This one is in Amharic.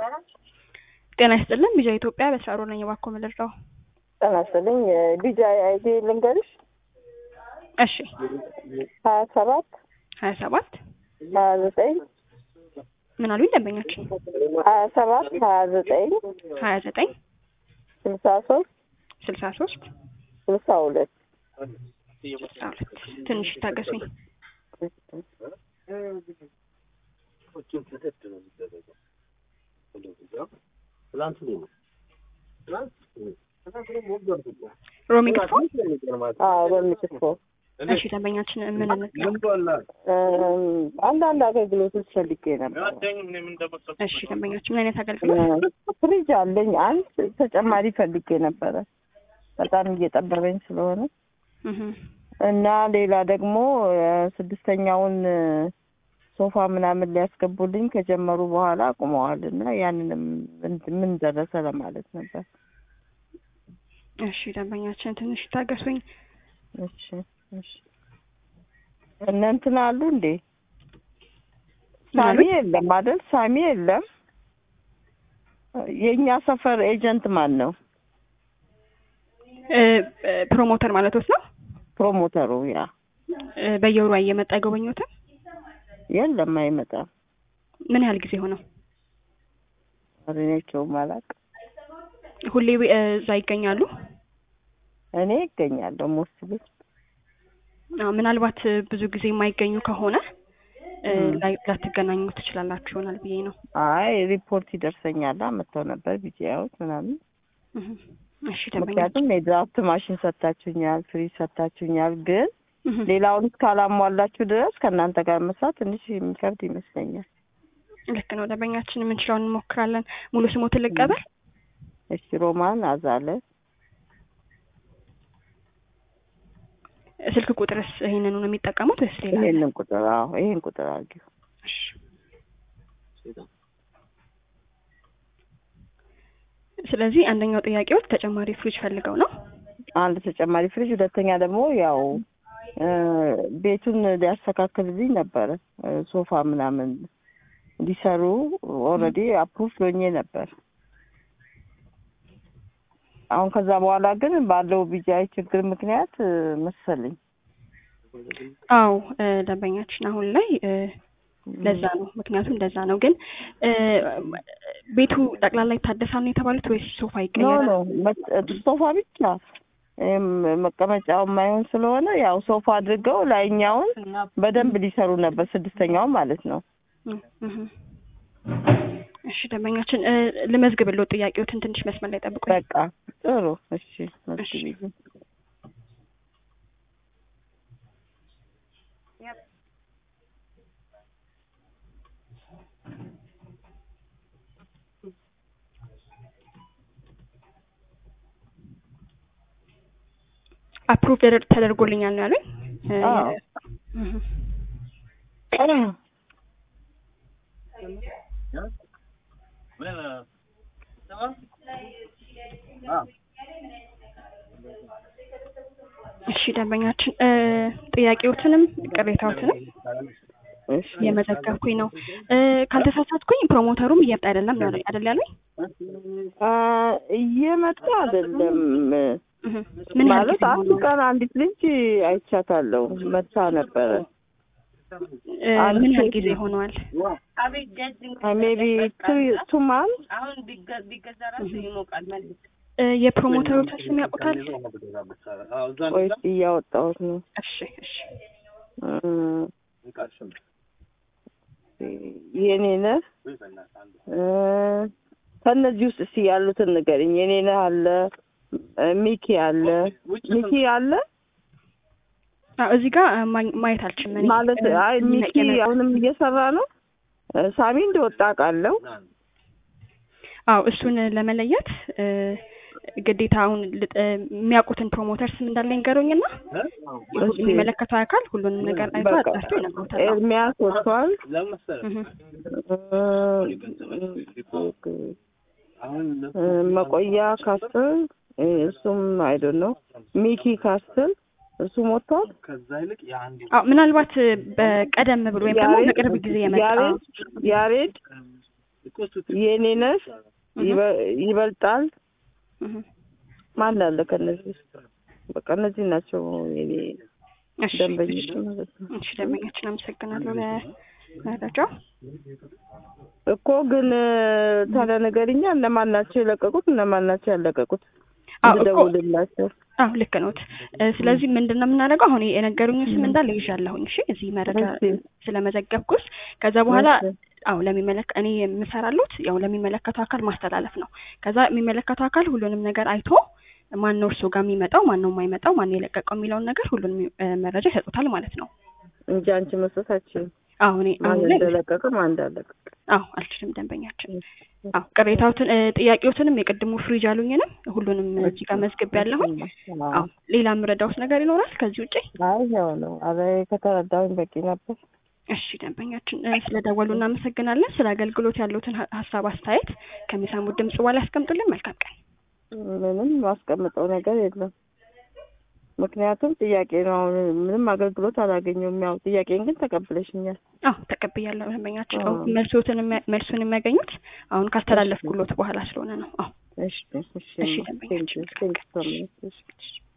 ጤና ይስጥልን ቢጃ ኢትዮጵያ በስራሮ ነኝ። እባክዎ ምልርዳው? ጤና ይስጥልኝ ቢጃ አይዲ ልንገርሽ እሺ ሀያ ሰባት ሀያ ሰባት ሀያ ዘጠኝ ምን አሉኝ ደንበኛችን? ሀያ ሰባት ሀያ ዘጠኝ ሀያ ዘጠኝ ስልሳ ሶስት ስልሳ ሶስት ስልሳ ሁለት ስልሳ ሁለት ትንሽ ታገሱኝ። ሮሚ ክትፎ አዎ በሚጽፎ እሺ ደንበኛችን ምን እንጥለው? አንዳንድ አገልግሎቶች ፈልጌ ነበር። እሺ ደንበኛችን ምን አይነት አገልግሎት? ፍሪጅ አለኝ አንድ ተጨማሪ ፈልጌ ነበረ በጣም እየጠበበኝ ስለሆነ እህ እና ሌላ ደግሞ ስድስተኛውን ሶፋ ምናምን ሊያስገቡልኝ ከጀመሩ በኋላ አቁመዋል እና ያንንም ምን ደረሰ ለማለት ነበር። እሺ ደንበኛችን ትንሽ ታገሱኝ። እሺ እሺ እነ እንትን አሉ እንዴ? ሳሚ የለም አይደል? ሳሚ የለም። የእኛ ሰፈር ኤጀንት ማን ነው? ፕሮሞተር ማለቶት ነው? ፕሮሞተሩ ያ እ በየወሩ እየመጣ አይጎበኙትም? የለም አይመጣም። ምን ያህል ጊዜ ሆነው? እኔቸውም አላውቅም። ሁሌ እ እዛ ይገኛሉ? እኔ ይገኛለሁ ሞስትሊ አዎ፣ ምናልባት ብዙ ጊዜ የማይገኙ ከሆነ እ ላይ ላትገናኙ ትችላላችሁ ይሆናል ብዬ ነው። አይ ሪፖርት ይደርሰኛል መጥተው ነበር ቢጂአዮች ምናምን እህ እሺ ደንበኛ ምክንያቱም የድራፍት ማሽን ሰጥታችሁኛል፣ ፍሪጅ ሰጥታችሁኛል። ግን እህ ሌላውን እስካላሟላችሁ ድረስ ከእናንተ ጋር መስራት ትንሽ የሚከብድ ይመስለኛል። ልክ ነው ደንበኛችን፣ የምንችለውን እንሞክራለን። ሙሉ ስሞትን ልቀበል? እሺ ሮማን አዛለ ስልክ ቁጥርስ ይሄንኑ ነው የሚጠቀሙት ወይስ ሌላ? ይሄንን ቁጥር አዎ ይሄን ቁጥር አድርጊው። እሺ ስለዚህ አንደኛው ጥያቄዎች ተጨማሪ ፍሪጅ ፈልገው ነው። አንድ ተጨማሪ ፍሪጅ፣ ሁለተኛ ደግሞ ያው እ ቤቱን ሊያስተካክልልኝ ነበረ እ ሶፋ ምናምን እንዲሰሩ ኦልሬዲ አፕሩቭ ሎኜ ነበር። አሁን ከዛ በኋላ ግን ባለው ቢጃይ ችግር ምክንያት እ መሰለኝ አዎ እ ደንበኛችን አሁን ላይ እ ለዛ ነው ምክንያቱም እንደዛ ነው። ግን እ ቤቱ ጠቅላላ ይታደሳል ነው የተባሉት ወይስ ሶፋ ኖ ይቀየራል? ኖ መ- ሶፋ ብቻ እም መቀመጫው የማይሆን ስለሆነ ያው ሶፋ አድርገው ላይኛውን በደንብ ሊሰሩ ነበር፣ ስድስተኛውን ማለት ነው። እህ እህ እሺ ደንበኛችን እ ልመዝግብልዎ ጥያቄዎትን ትንሽ መስመር ላይ ጠብቁኝ። በቃ ጥሩ እሺ፣ መስግቢልኝ። አፕሩቭ ተደርጎልኛል ነው ያሉኝ። እ አዎ። እህ እሺ ደንበኛችን እ ጥያቄዎትንም ቅሬታዎትንም እሺ እየመዘገብኩኝ ነው። እ ካልተሳሳትኩኝ ፕሮሞተሩም እየመጣ አይደለም ነው አይደል ያሉኝ? አ እየመጣ አይደለም እህ ምን ያህል ማለት ጊዜ አንድ ሆነው? ቀን አንዲት ልጅ አይቻታለሁ መታ ነበረ። እ ምን ያህል ጊዜ ሆነዋል? ሜቢ ቱ ማንት እ የፕሮሞተሮች ስም ያውቁታል? ወይስ እያወጣሁት ነው? እሺ እሺ እ የኔነህ እ ከእነዚህ ውስጥ እስቲ ያሉትን ንገሪኝ። የኔነህ አለ፣ እ ሚኪ አለ። ሚኪ አለ አዎ እዚህ ጋር እ ማኝ- ማየት አልችልም እኔ። ማለት እ አይ ሚኪ የመ- አሁንም እየሰራ ነው። እ ሳሚ እንደወጣ ቃለው አዎ እሱን ለመለየት እ ግዴታ አሁን ልጥ- እ የሚያውቁትን ፕሮሞተር ስም እንዳለ ይንገሩኝና እሺ። የሚመለከተው አካል ሁሉንም ነገር አይቶ በቃ አጣርቶ ይነግሮታል። አዎ። ኤርሚያስ ወጥቷል። እህ እ መቆያ ካስትል እ እሱም አይዶን ነው። ሚኪ ካስትል እሱም ወጥቷል። አዎ ምናልባት እ በቀደም ብሎ ወይም ደግሞ ያሬድ በቅርብ ጊዜ የመጣ ያሬድ ያሬድ የኔ ነሽ ይበ- ይበልጣል እህ። ማን አለ ከነዚህ ውስጥ? በቃ እነዚህ ናቸው የኔ እሺ ደንበኞች ማለት ነው። እሺ ደንበኛችን አመሰግናለሁ ለመረጃው። እኮ ግን ታዲያ ነገርኛ እነማን ናቸው የለቀቁት እነማን ናቸው ያለቀቁት? አዎ እኮ ልደውልላቸው። አዎ ልክ ነዎት። እ፣ ስለዚህ ምንድን ነው የምናደርገው? አሁን የነገሩኝ ስም እንዳለ ይዣለሁኝ። እሺ እዚህ መረጃ እሺ። ስለመዘገብኩት ከዛ በኋላ እሺ። አዎ ለሚመለከ እኔ የምሰራሉት ያው ለሚመለከተው አካል ማስተላለፍ ነው። ከዛ የሚመለከተው አካል ሁሉንም ነገር አይቶ ማን ነው እርሶ ጋር የሚመጣው ማን ነው የማይመጣው ማን ነው የለቀቀው የሚለውን ነገር ሁሉንም እ፣ መረጃ ይሰጡታል ማለት ነው። እንጂ አንቺ መስጠታችን አዎ እኔ ማን አሁን ላይ እንደለቀቀ ማን እንዳለቀቀ አዎ አልችልም ደንበኛችን አዎ ቅሬታዎትን እ፣ ጥያቄዎትንም የቅድሙ ፍሪጅ አሉኝንም ሁሉንም እዚህ ጋር መዝግብ ያለሁኝ አዎ ሌላ የምረዳውት ነገር ይኖራል ከዚህ ውጪ? አይ ያው ነው። አረ ከተረዳሁኝ በቂ ነበር። እሺ ደንበኛችን እ፣ ስለደወሉ እናመሰግናለን። ስለ አገልግሎት ያሉትን ሀ- ሀሳብ አስተያየት ከሚሰሙት ድምጽ በኋላ ያስቀምጡልን። መልካም ቀን። ምንም ማስቀምጠው ነገር የለም። ምክንያቱም ጥያቄ ነው። አሁን ምንም አገልግሎት አላገኘሁም። ያው ጥያቄን ግን ተቀብለሽኛል። አዎ ተቀብያለሁ ደንበኛችን። አዎ። አዎ መልሶትን የሚያ- መልሱን የሚያገኙት አሁን ካስተላለፍኩሎት በኋላ ስለሆነ ነው። አዎ እሺ እሺ እሺ፣ ደንበኛችን። ቴንክ ዩ ቴንክ ዩ ሶ ማች። እሺ